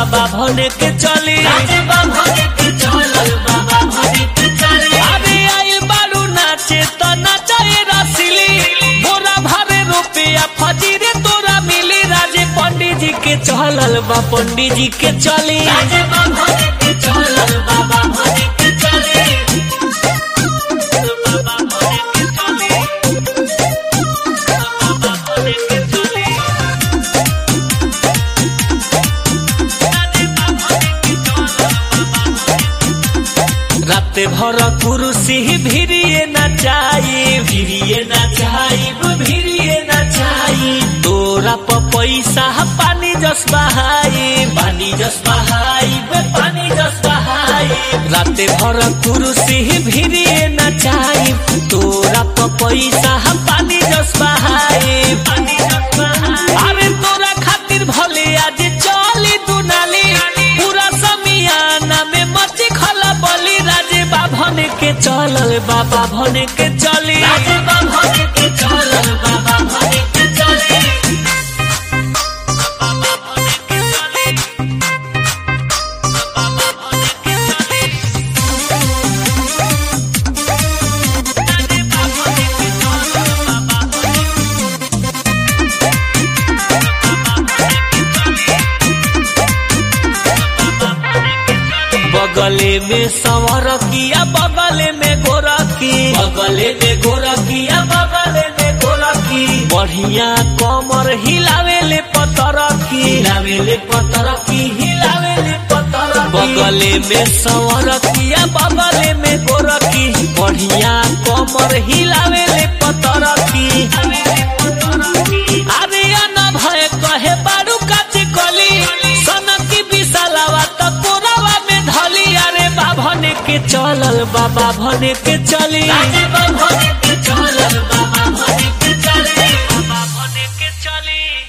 बाबा भने के चली अरे आइल बारू नाचे त नचाए रसिली बोरा भरे रुपया फजीरे तोरा मिली राजे पंडित जी के चलल बा पंडित जी के चली राते भर कुरुसी भिरिए नचाई भिरिए नचाई भिरिए नचाई तोरा प पैसा पानी जस बहाई पानी जस बहाई बे पानी जस बहाई राते भर कुरुसी भिरिए नचाई तोरा प पैसा पानी जस बहाई पानी जस बहाई अरे तोरा खातिर भले आज चली दुनाली पूरा समियाना में मची खला बली राजे बाभन के चलल बाबा भने के चली बगले में संवर किया बगले में गोरखी बगले में गोरखिया बगले में गोरखी बढ़िया कमर हिलावे ले पतरखी हिलावे ले पतरखी हिलावे ले पतरखी बगले में संवर किया बगले में गोरखी बढ़िया कमर हिलावे ले पतरखी अरे न भय कहे बारू काची कली सनकी विशालावा त कोरावा में धली अरे बाभने के चलल बाबा भने के चली